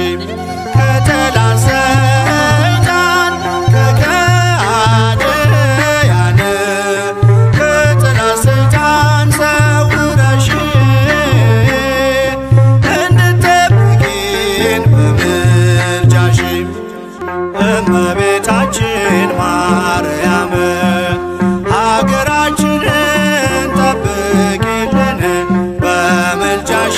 ከጠላት ሰይጣን ከከሃዲያን ከጠላት ሰይጣን ሰውረሽ እንድትጠብቂን በምልጃሽ እመቤታችን ማርያም ሀገራችንን ጠብቂልን በምልጃሽ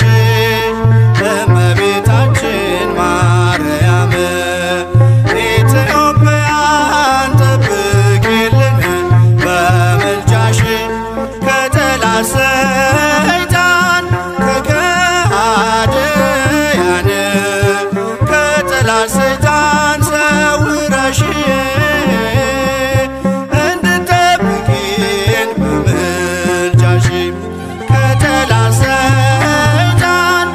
እመቤታችን ማርያም ኢትዮጵያን ጠብቂልን በምልጃሽ ከጠላት ሰይጣን ከከሃዲያን ከጠላት ሰይጣን ሰውረሽ እንድትጠብቂን በምልጃሽ ከጠላት ሰይጣን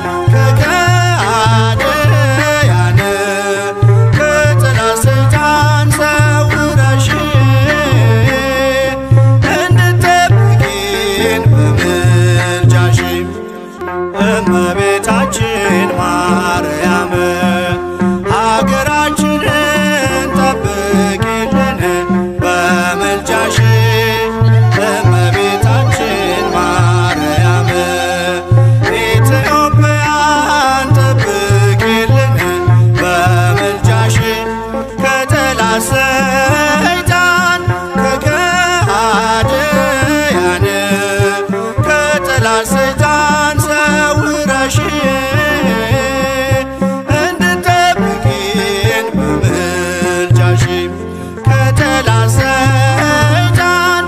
ከከሃዲያን ከጠላት ሰይጣን ሰውረሽ እንድትጠብቂን በምልጃሽ እመቤታችን ማርያም ሀገራችንን ጠብቂልን በምልጃሽ እመቤታችን ማርያም ኢትዮጵያን ጠብቂልን በምልጃሽ ከጠላት ሰይጣን ከከሃዲያን ከጠላት ሰይጣን ሰውረሽ እንድትጠብቂን በምልጃሽ ከጠላት ሰይጣን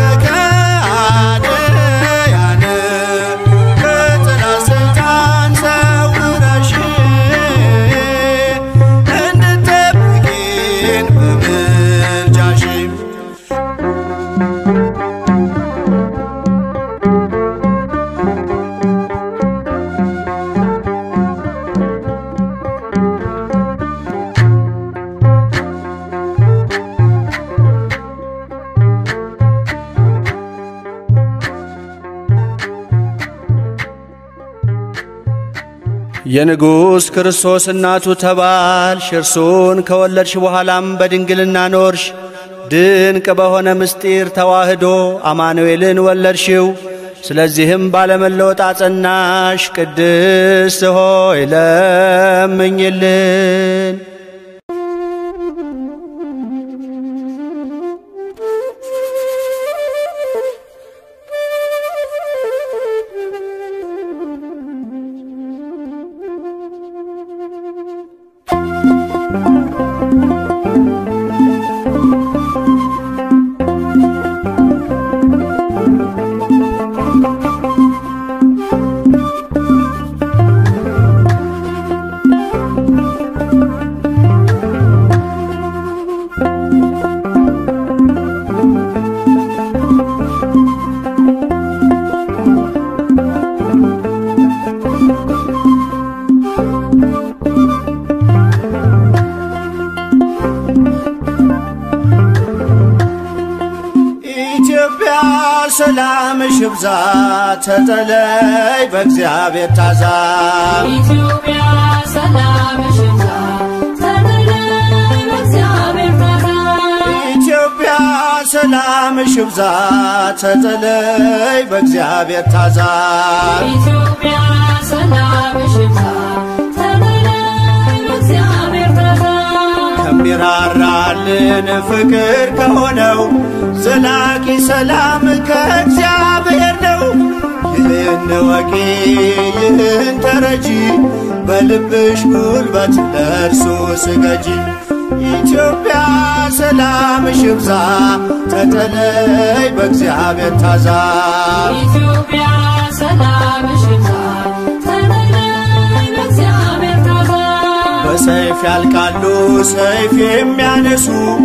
ከከሃዲያን ከጠላት ሰይጣን ሰውረሽ እንድትጠብቂን በምልጃሽ የንጉሥ ክርስቶስ እናቱ ተባልሽ፣ እርሱን ከወለድሽ በኋላም በድንግልና ኖርሽ። ድንቅ በሆነ ምስጢር ተዋህዶ አማኑኤልን ወለድሽው። ስለዚህም ባለመለወጥ አጸናሽ። ቅድስት ሆይ ለምኝልን። ኢትዮጵያ ሰላምሽ ይብዛ፣ ተጠለይ በእግዚአብሔር ታዛ። ኢትዮጵያ ሰላምሽ ይብዛ፣ ተጠለይ በእግዚአብሔር ታዛ። ኢትዮጵያ ሰላምሽ ይብዛ፣ ተጠለይ በእግዚአብሔር ታዛ። ኢትዮጵያ ሰላምሽ ይብዛ፣ ተጠለይ በእግዚአብሔር ታዛ። ከሚራራልን ፍቅር ከሆነው ዘላቂ ሰላም ከእግዚአብሔር ነው። ይህን ወቂ ይህን ተረጂ፣ በልብሽ ጉልበት ለእርሱ ስገጂ። ኢትዮጵያ ሰላምሽ ይብዛ፣ ተጠለይ በእግዚአብሔር ታዛ። ኢትዮጵያ ሰላምሽ ይብዛ፣ ተጠለይ በእግዚአብሔር ታዛ። በሰይፍ ያልቃሉ ሰይፍ የሚያነሱ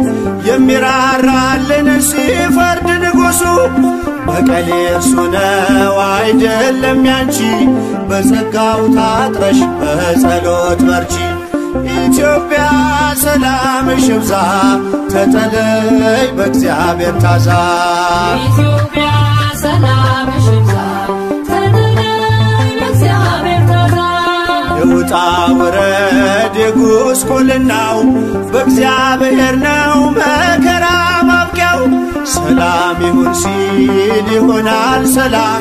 የሚራራልን ሲፈርድ ንጉሡ በቀሌ እርሱ ነው አይደለም ያንቺ በጸጋው ታጥረሽ በጸሎት በርቺ ኢትዮጵያ ሰላምሽ ይብዛ ተጠለይ በእግዚአብሔር ታዛ ኢትዮጵያ ሰላምሽ ይብዛ፣ ተጠለይ በእግዚአብሔር ታዛ። የውጣ ውረድ የጉስቁልናው በእግዚአብሔር ነው መከራ ማብቂያው። ሰላም ይሁን ሲል ይሆናል ሰላም፣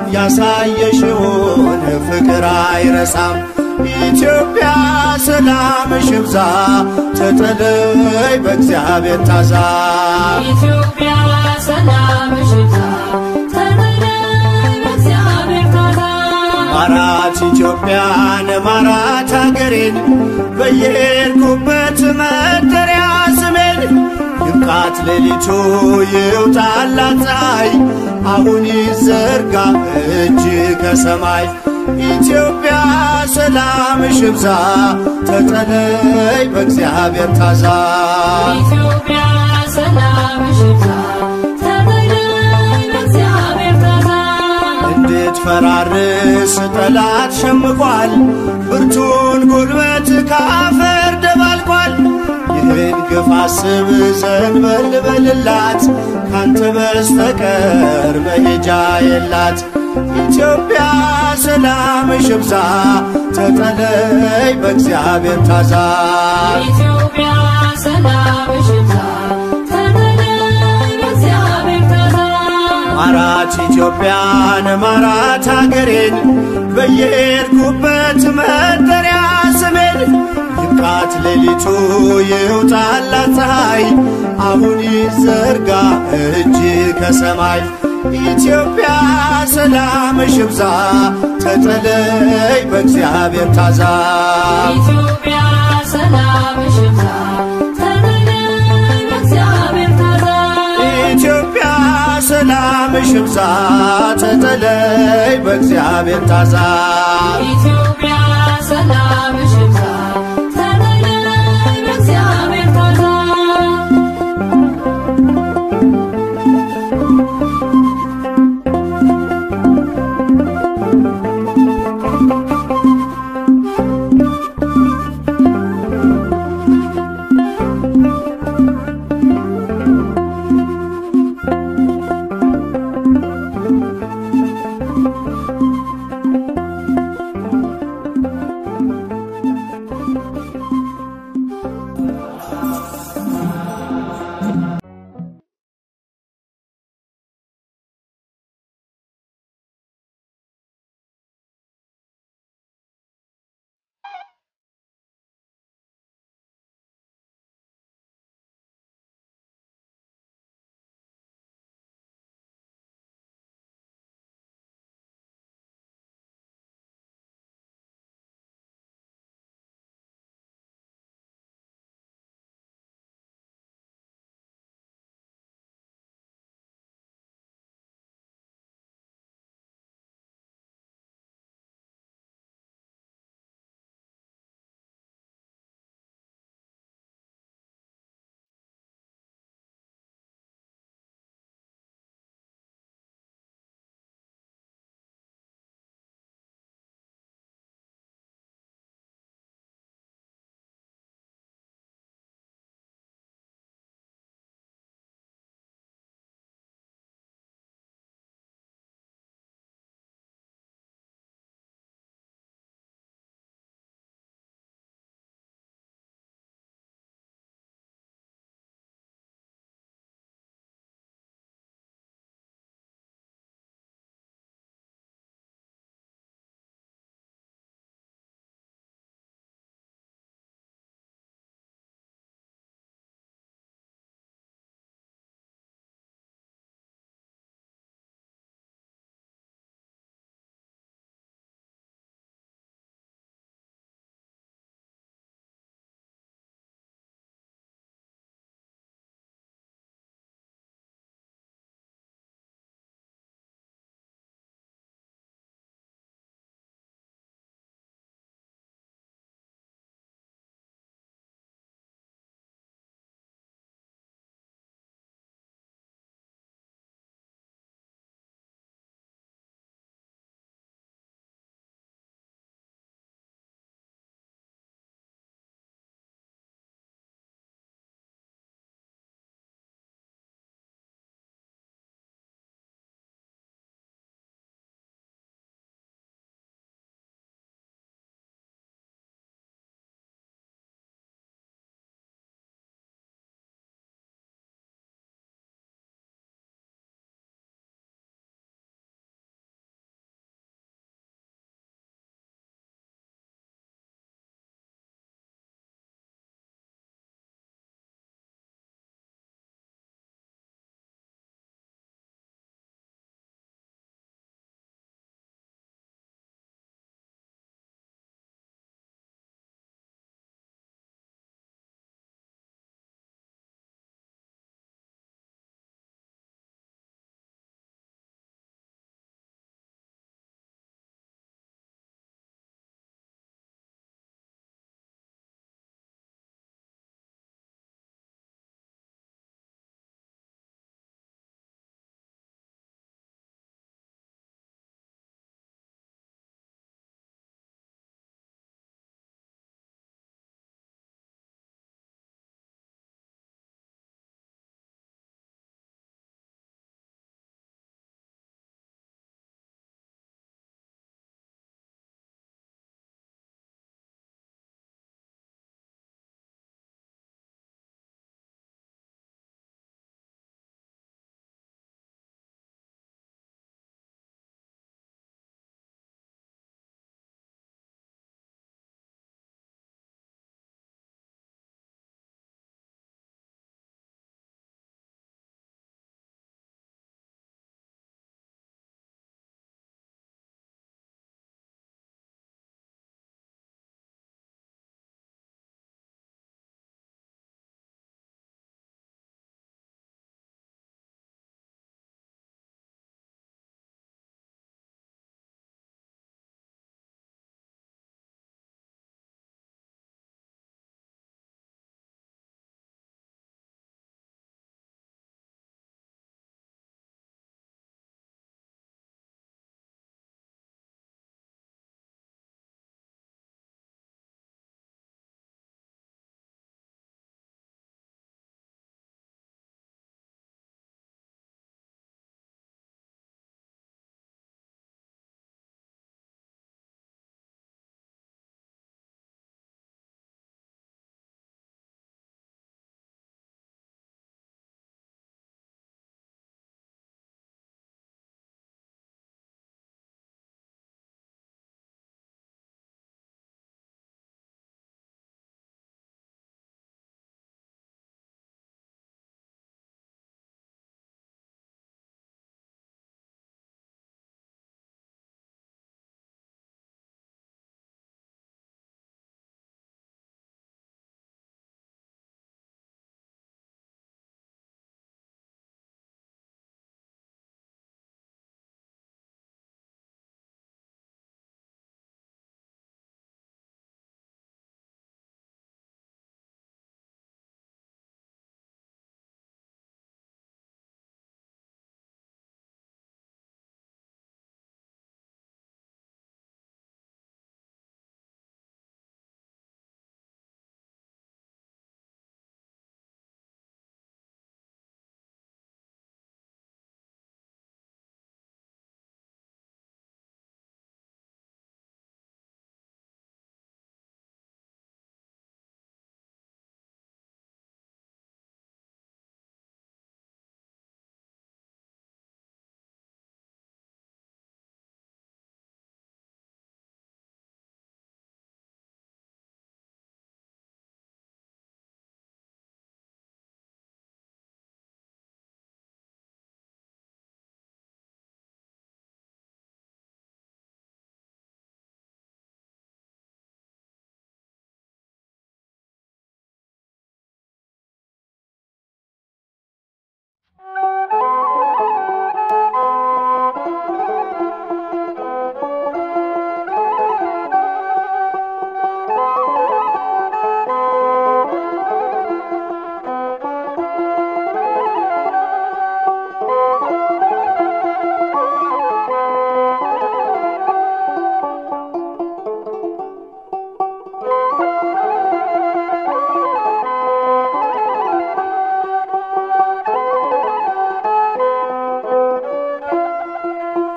ያሳየሽውን ፍቅር አይረሳም። ኢትዮጵያ ሰላምሽ ይብዛ፣ ተጠለይ በእግዚአብሔር ታዛ። ኢትዮጵያ ሰላምሽ ይብዛ፣ ተጠለይ በእግዚአብሔር ታዛ። ማራት ኢትዮጵያን ማራት አገሬን በየሄድኩበት መጠሪያ ስሜን ይብቃት ሌሊቱ ይውጣላት ፀሐይ አሁን ይዘርጋ እጅ ከሰማይ ኢትዮጵያ ሰላምሽ ይብዛ ተጠለይ በእግዚአብሔር ታዛ ኢትዮጵያ ሰላምሽ ይብዛ፣ ተጠለይ በእግዚአብሔር ታዛ። እንድትፈራርስ ጠላት ሸምቋል፣ ብርቱን ጉልበት ካፈር ደባልቋል። ይህን ግፍ አስብ ዘንበል በልላት፣ ካንተ በስተቀር መሄጃ የላት። ኢትዮጵያ ሰላምሽ ይብዛ፣ ተጠለይ በእግዚአብሔር ታዛ። ኢትዮጵያ ሰላምሽ ይብዛ፣ ተጠለይ በእግዚአብሔር ታዛ። ማራት ኢትዮጵያን ማራት አገሬን በየሄድኩበት መጠሪያ ስሜን ይብቃት ሌሊቱ ይውጣላት ፀሐይ አሁን ይዘርጋ እጅ ከሰማይ ኢትዮጵያ ሰላምሽ ይብዛ ተጠለይ በእግዚአብሔር ታዛ ኢትዮጵያ ሰላምሽ ይብዛ፣ ተጠለይ በእግዚአብሔር ታዛ። ኢትዮጵያ ሰላምሽ ይብዛ ተጠለይ በእግዚአብሔር ታዛ ኢትዮጵያ ሰላምሽ ይብዛ፣ ተጠለይ በእግዚአብሔር ታዛ።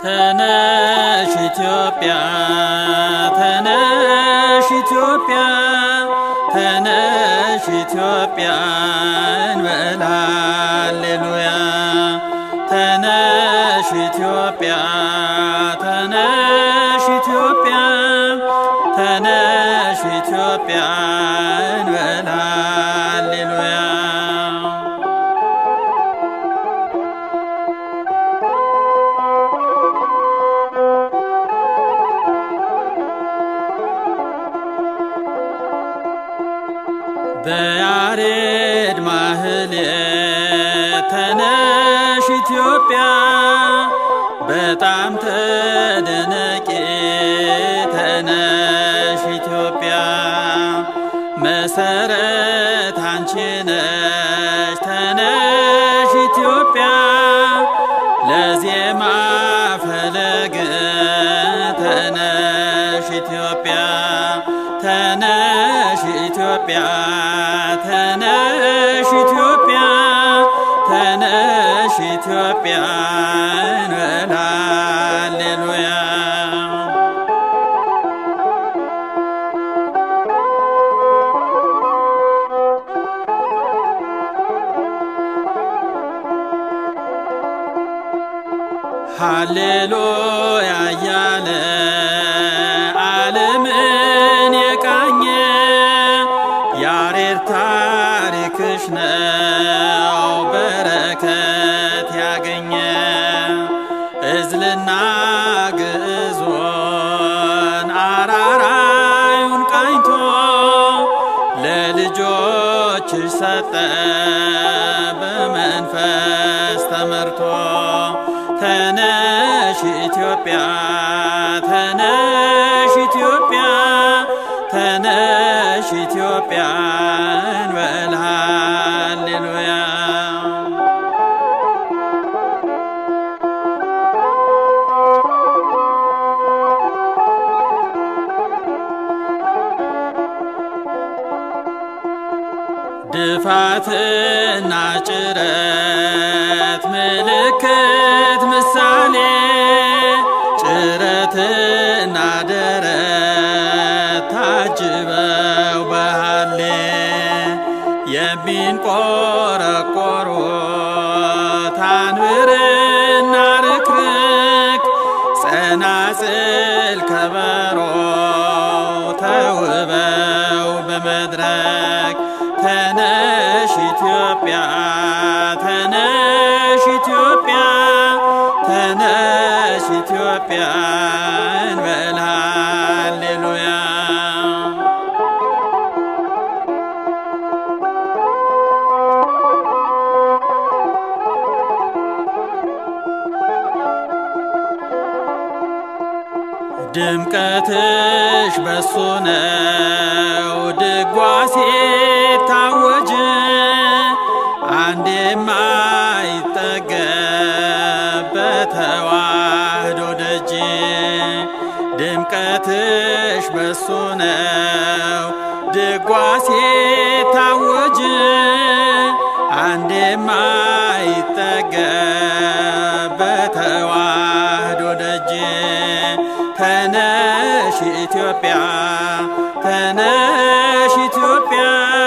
ተነሽ ኢትዮጵያ ተነሽ ኢትዮጵያ ተነሽ ኢትዮጵያ እንበል ሃሌሉያ ተነሽ ኢትዮጵያ ተነሽ ኢትዮጵያ ተነሽ ኢትዮጵያ እንበል ሃሌሉያ በያሬድ ማህሌት ተነሽ ኢትዮጵያ በጣም ተደነቂ ተነሽ ኢትዮጵያ መሰረት አንቺ ነሽ ተነሽ ኢትዮጵያ ለዜማ ፈለግ ተነሽ ኢትዮጵያ ተነሽ ኢትዮጵያ ተነሽ ኢትዮጵያ ተነሽ ኢትዮጵያ እንበል ሃሌሉያ ሃሌሉያ እያለ ዓለምን የቃኘ ያሬድ ታሪክሽ ነው በረከት ያገኘ እዝልና ግዕዞን አራራዩን ቃኝቶ ለልጆችሽ ሰጠ በመንፈስ ተመርቶ ተነሽ ኢትዮጵያ ተነሽ ኢትዮጵያ ተነሽ ኢትዮጵያ እንበል ሃሌሉያ ድፋትና ጭረት ምልክት ምሳሌ ጭረትና ደረት ታጅበው በሃሌ የሚንቆረቆሩት አንብርና ርክርክ ጸናጽል ከበሮ ተውበው በመድረክ ተነሽ ኢትዮጵያ ተነሽ ኢትዮጵያ ተነሽ ኢትዮጵያ እንበል ሃሌሉያ ድምቀትሽ በሱ ነው ድጓ ሲታወጅ አንድ የማይጠገብ በተዋህዶ ደጅ ድምቀትሽ በሱ ነው ድጓ ሲታወጅ አንድ የማይጠገብ በተዋህዶ ደጅ ተነሽ ኢትዮጵያ ተነሽ ኢትዮጵያ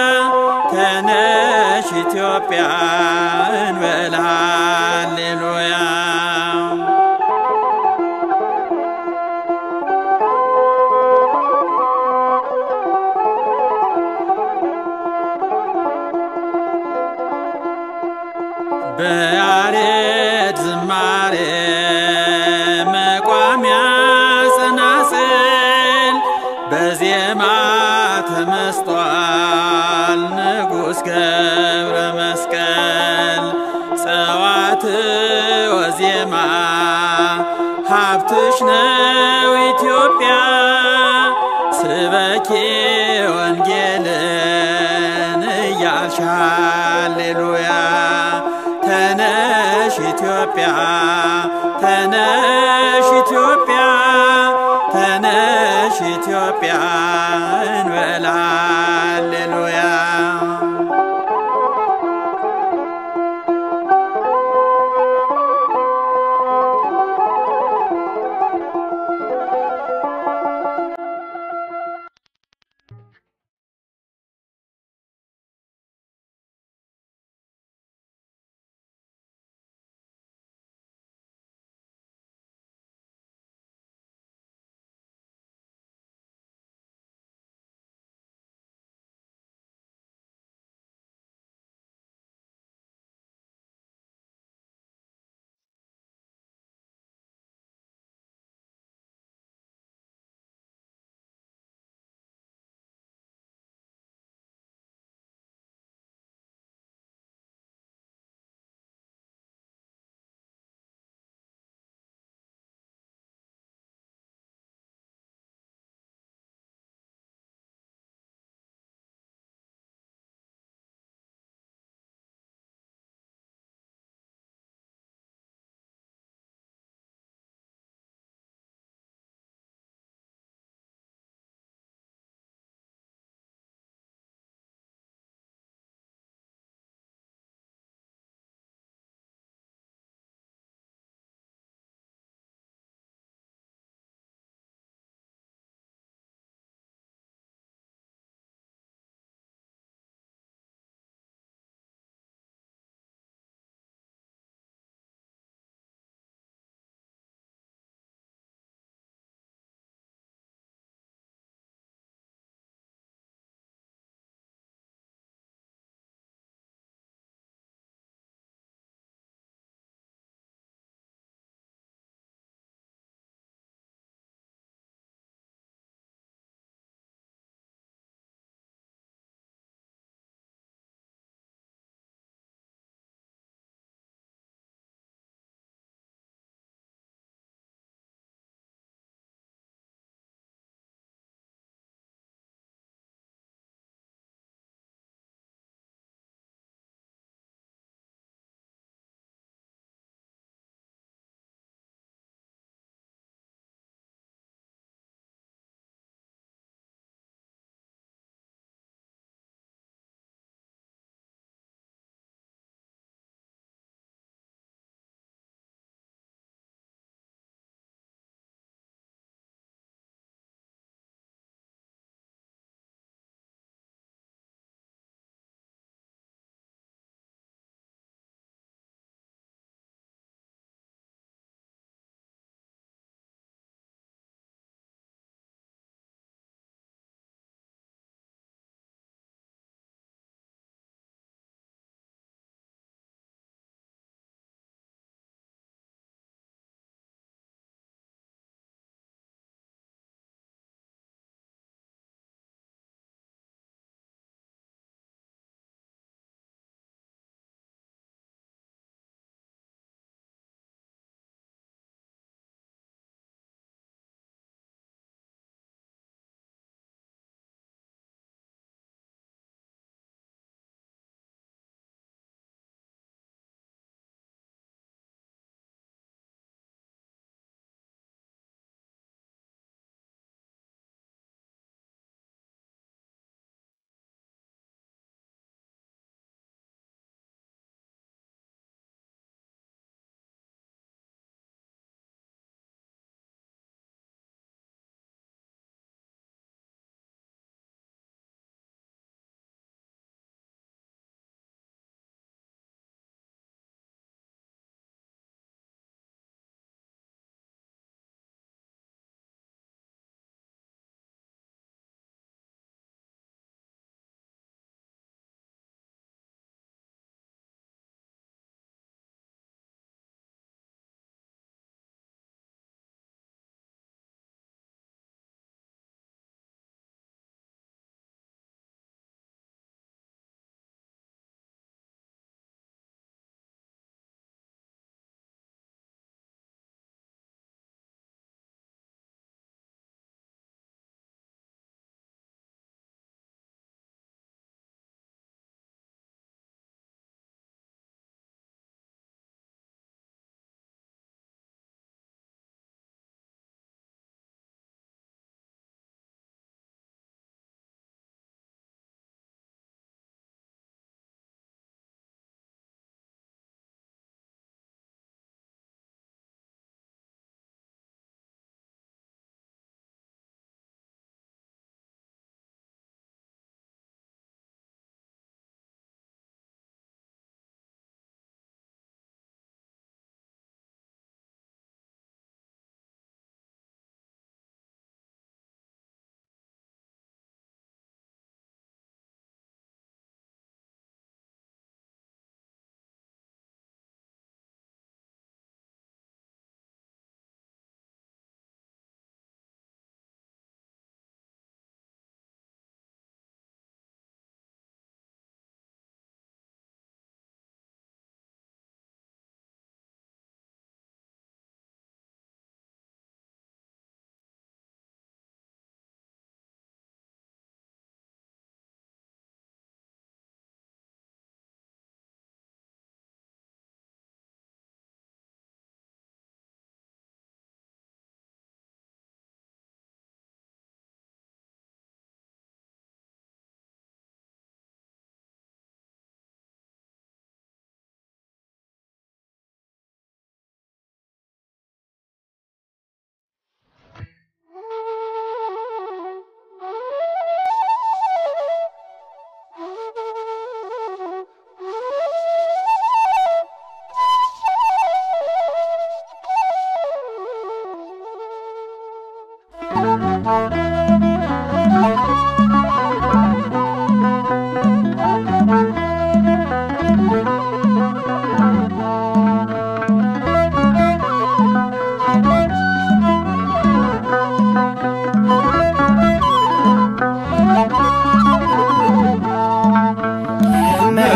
ተነሽ ኢትዮጵያ እንበል ሃሌሉያ በያሬድ ዝማሬ መቋሚያ ጸናጽል በዜማ ተመስጧል ንጉሥ ገብረ መስቀል ጸዋት ወዜማ ሀብትሽ ነው ኢትዮጵያ ስበኪ ወንጌልን እያልሽ ሃሌሉያ ተነሽ ኢትዮጵያ ተነሽ ኢትዮጵያ ተነሽ ኢትዮጵያ እንበል ሃሌሉያ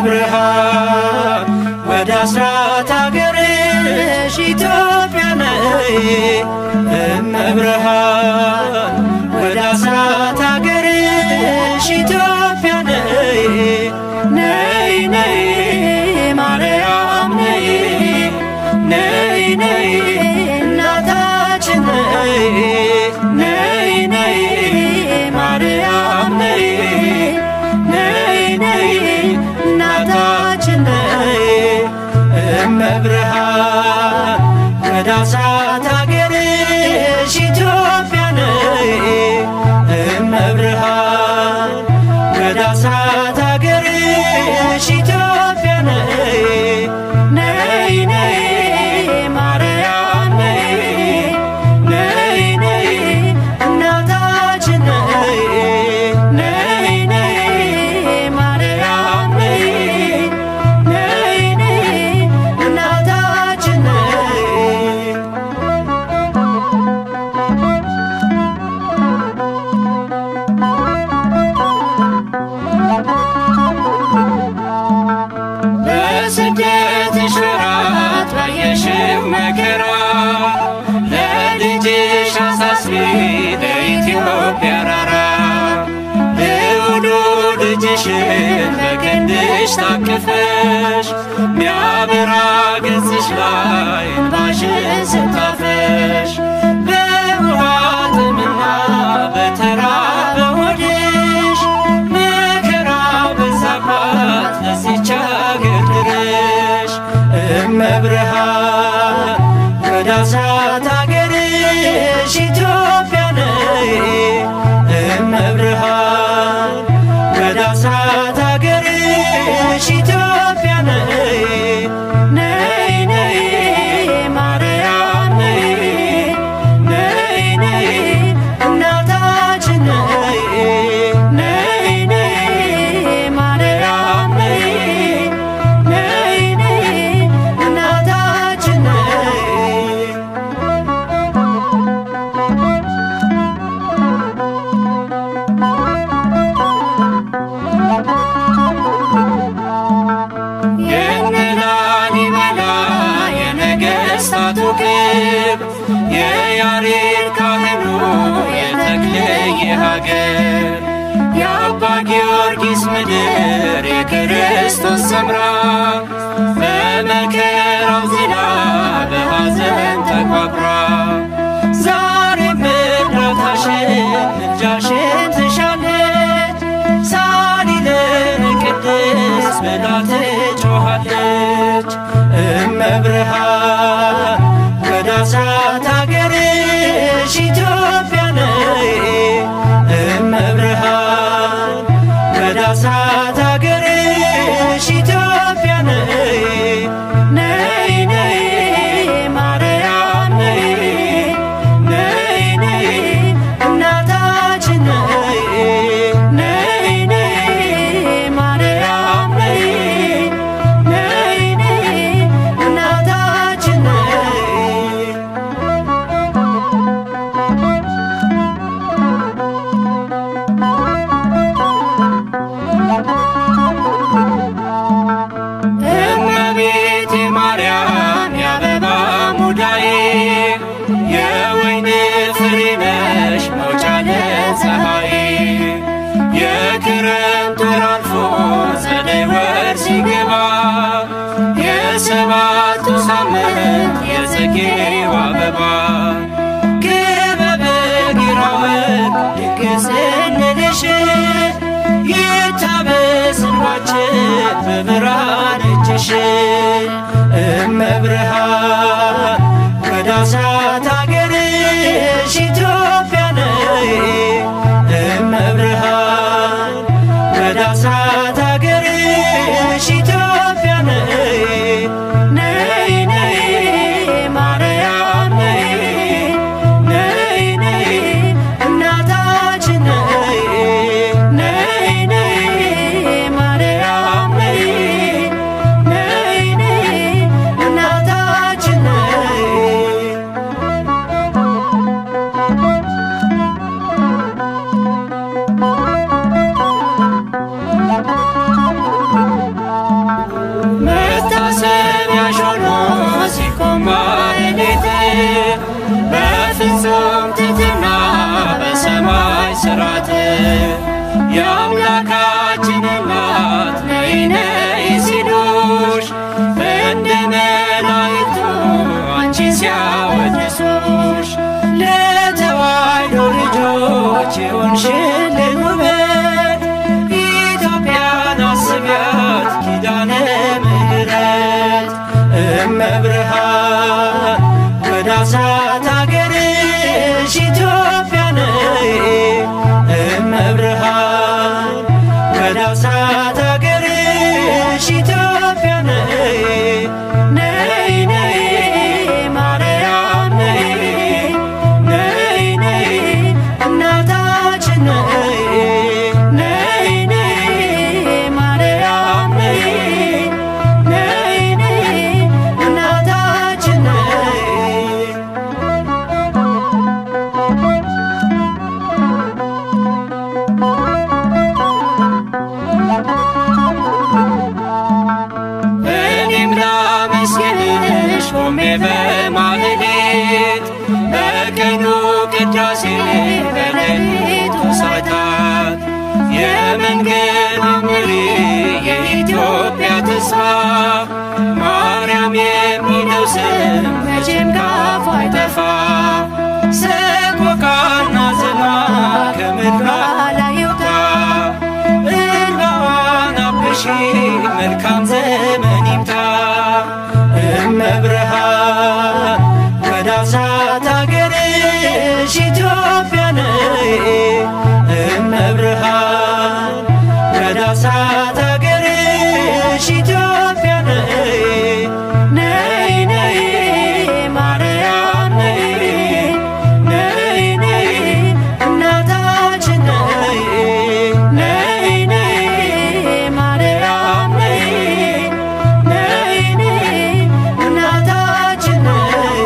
እመብርሃን ወደ አስራት አገርሽ ኢትዮጵያ ነይ እመብርሃን ወደ አስራት አገርሽ ኢትዮጵያ ነይ ነይ ነይ ማርያም ነይ ነይ ነይ እናታችን ነይ ነይ ነይ ማርያም ነይ ነይ ነይ እናታችን ነይ እመብርሃን ወደ አስራት አገርሽ ኢትዮጵያ ነይ እመብርሃን ወደ አስራት አገርሽ ኢትዮጵያ ነይ ነይ ነይ ማርያም ነይ ነይ ነይ እናታችን ነይ ነይ ነይ ማርያም ነይ ነይ ነይ እናታችን ነይ በስደትሽ ወራት ባየሽው መከራ ለልጅሽ አሳስቢ ለኢትዮጵያ ራራ ልውሉ ልጅሽን በክንድሽ ታቅፈሽ ሚያበራ ገጽሽ ላይ እንባሽን ስታፈሽ በውሃ ጥምና በተራበ ሆድሽ መከራ በዛባት ለዚች አገር ድረሽ እመብርሃን ወደ አስራት አገርሽ ኢትዮጵያ ነይ እመብርሃን ወደ አስራት አገርሽ ኢትዮጵያ ነይ ነይ ነይ ማርያም ነይ ነይ ነይ እናታችን ነይ ነይ ነይ ማርያም ነይ ነይ ነይ እናታችን ነይ የነላሊበላ የነገሥታቱ ክብ የያሬድ ካህኑ የተክልየ ሀገር የአባ ጊዮርጊስ ምድር የክርስቶስ ሰምራ በመከራው ዜና በሐዘን ተቋቁራ ዛሬም እርዳታሽን ምልጃሽን ትሻለች ሳሊለን ቅድስት ብላ ትጮኻለች እመብርሃን ወደ አስራት አገርሽ ኢትዮጵያ ነይ እመብርሃን ወደ አስራት አገርሽ ኢትዮጵያ ነይ ነይ ነይ ማርያም ነይ ነይ ነይ እናታችን ነይ ነይ ነይ ማርያም ነይ ነይ ነይ እናታችን ነይ እመቤቴ ማርያም የአበባ ሙዳዬ የወይን ፍሬ ነሽ መውጫ ለፀሐይ የክረምት ወር አልፎ ጸደይ ወር ሲገባ የሰባቱ ሳምንት የጽጌው አበባ ክበበ ጊራወቅ ድግስ እንልሽ ይታበስ እንባችን በብርሃን እጅሽ እመብርሃን ወደ አስራት አገርሽ ኢትዮጵያ ነይ እመብርሃን ወደ አስራት አገርሽ ኢትዮጵያ ነይ ነይ ነይ ማርያም ነይ ነይ ነይ እናታችን ነይ ነይ ነይ ማርያም ነይ ነይ ነይ እናታችን ነይ ወደ አስራት አገርሽ ኢትዮጵያ ነይ ነይ ነይ ማርያም ነይ ነይ ነይ እናታችን ነይ ነይ ነይ ማርያም ነይ ነይ ነይ እናታችን ነይ እኔም ላመስግንሽ ቆሜ በማህሌት በቀኑ ቅዳሴ በሌሊቱ ሰዓታት የመንገድ መሪ የኢትዮጵያ ተስፋ ማርያም የሚለው ስም መቼም ካፍ አይጠፋ ሰቆቃና ዝና ከምድሯ ላይ ይውጣ እንባዋን አብሺ መልካም ዘመን ይምጣ እመብርሃን ወደ አስራት አገርሽ ኢትዮጵያ ነይ እመብርሃን ወደ አስራት አገርሽ ኢትዮጵያ ነይ ነይ ነይ ማርያም ነይ ነይ ነይ እናታችን ነይ ነይ ነይ ማርያም ነይ ነይ ነይ እናታችን ነይ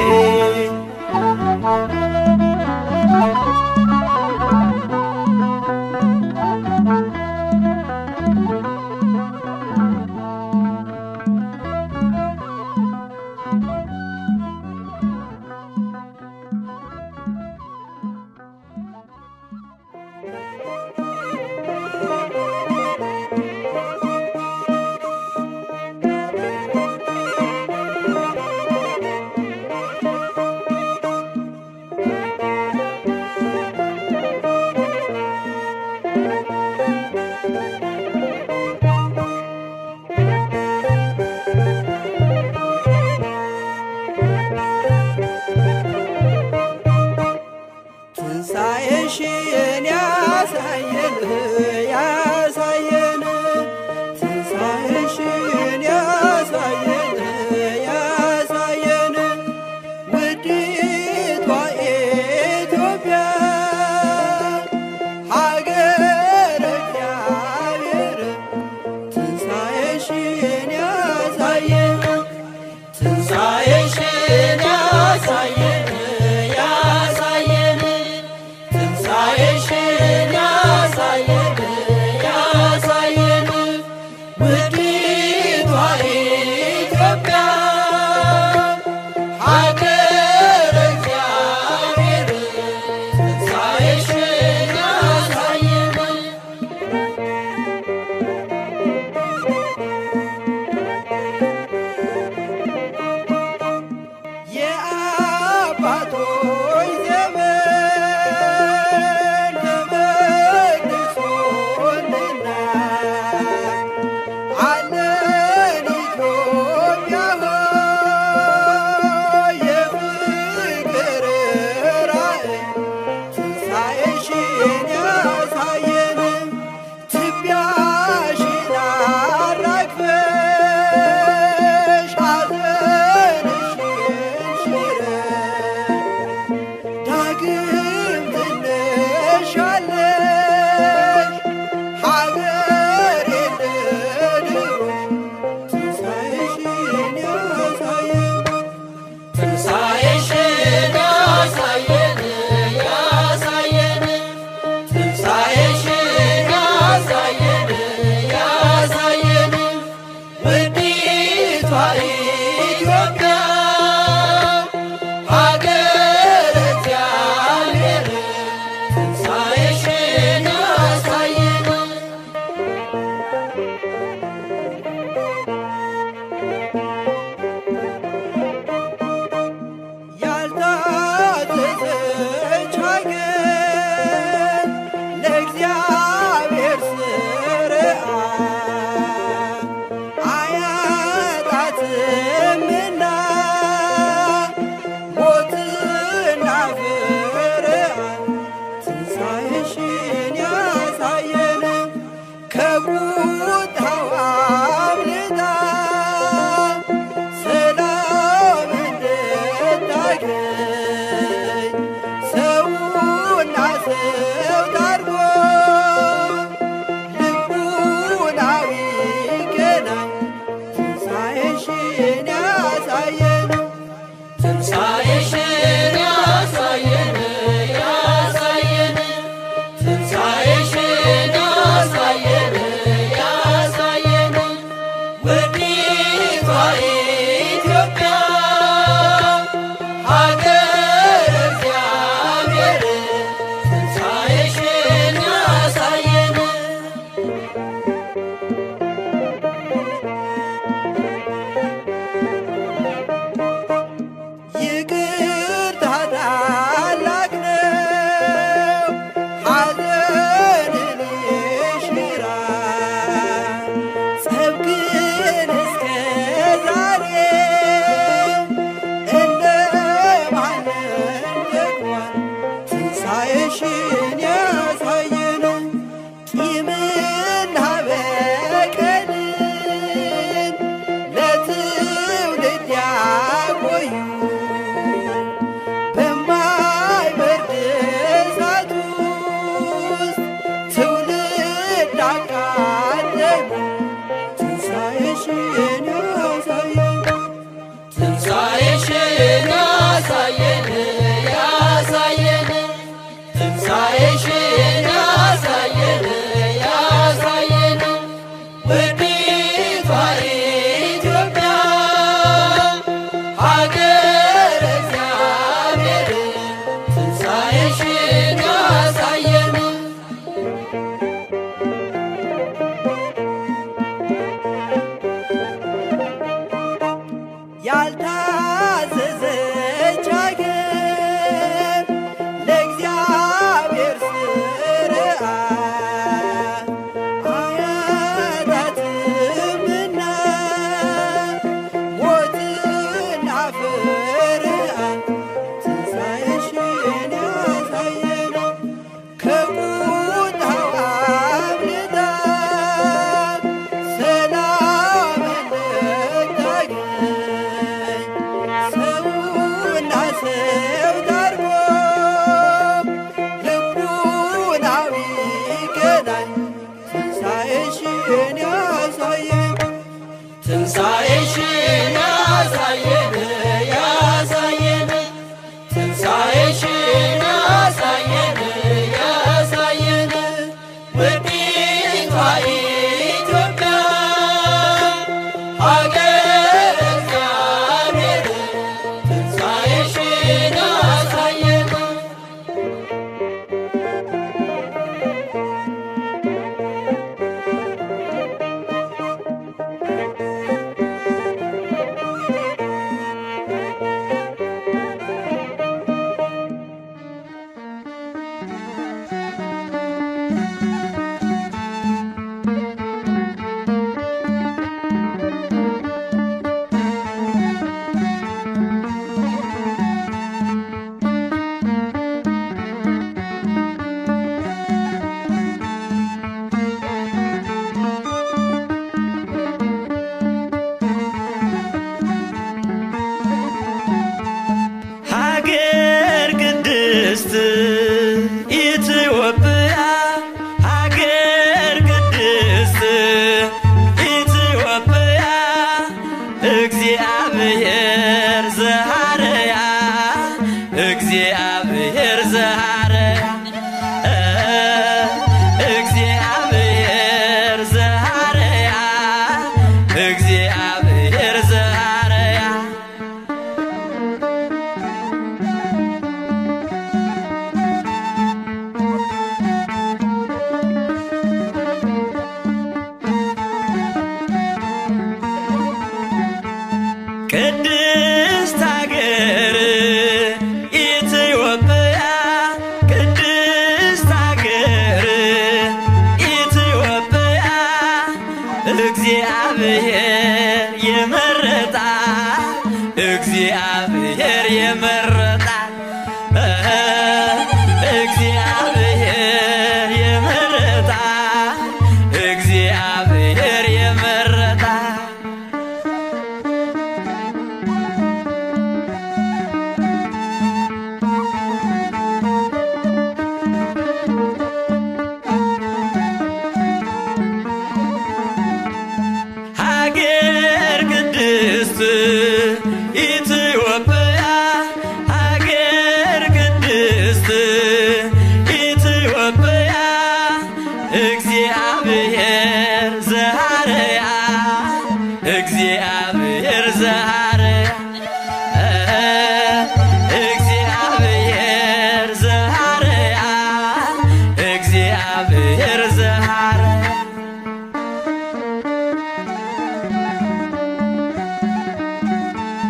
ትንሣኤሽን ያሳየን ያሳየን ትንሣኤሽን ያሳየን ያሳየን ውዲቷ ኢትዮጵያ ሀገረ እግዚአብሔር ትንሣኤሽን ያሳየን ትንሣኤሽን ያሳየን ያሳየን ትንሣኤሽን ያሳየን ያሳየን ውዲቷ ኢትዮጵያ ሀገረ እግዚአብሔር ትንሣኤሽን ያሳየን የአባቶች ዘመን ተመልሶልና ከቁጣዋ አምልጣ ሰላም እንድታገኝ ሰውና ሰው ታርቆ ልቡናዊ ገናኝ ትንሣኤሽን ያሳየን ትንሣኤሽን ያሳየን ያሳየን ትንሣኤሽን ያሳየን ያሳየን ውዲቷ ኢትዮጵያ ሀገር እግዚአብሔር ትንሣኤሽን ያሳየን ይቅርታ ታላቅ ነው፣ ሐዘንን ይሽራል። ጸብ ግን እስከ ዛሬ እንደማንም ደክሟል። ትንሣኤሽን ያሳየን ቂምና በቀልን ለትውልድ ያቆዩ በማይበርድ እሳት ውስጥ ትውልድ አቃጠሉ። ትንሣኤሽን ያሳየን ትንሣኤሽን ያሳየን ያሳየን ትንሣኤሽን ያሳየን ያሳየን ውዲቷ ኢትዮጵያ ሀገር እግዚአብሔር ትንሣኤሽን ያሳየን ያልታዘዘች አገር ለእግዚአብሔር ሥርዓት አያጣትምና ሞትና ፍርሃት ትንሣኤሽን ያሳየን ከቁጣው አምልጣ ሰላም እንድታገኝ ሰውና ሰው ታርቆ ልቡናዊ ገናኝ ትንሣኤሽን ያሳየን ትንሣኤሽን ያሳየን ያሳየን ትንሣኤሽን ያሳየን ያሳየን ውዲቷ ኢትዮጵያ ሀገር እግዚአብሔር ትንሣኤሽን ያሳየን ሀገር ቅድስት ኢትዮጵያ ሀገር ቅድስት ኢትዮጵያ እግዚአብሔር ዘሃረያ እግዚአብሔር ዘሃረያ እግዚአብሔር ዘሃረያ እግዚአብሔር ዘሃረያ ቅድስት ሀገር ኢትዮጵያ ቅድስት ሀገር ኢትዮጵያ እግዚአብሔር የመረጣ እግዚአብሔር የመረጣ እግዚአብሔር የመረጣ እግዚአብሔር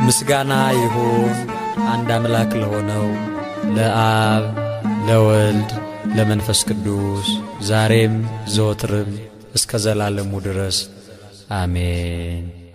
ምስጋና ይሁን አንድ አምላክ ለሆነው ለአብ ለወልድ ለመንፈስ ቅዱስ ዛሬም ዘወትርም እስከ ዘላለሙ ድረስ አሜን።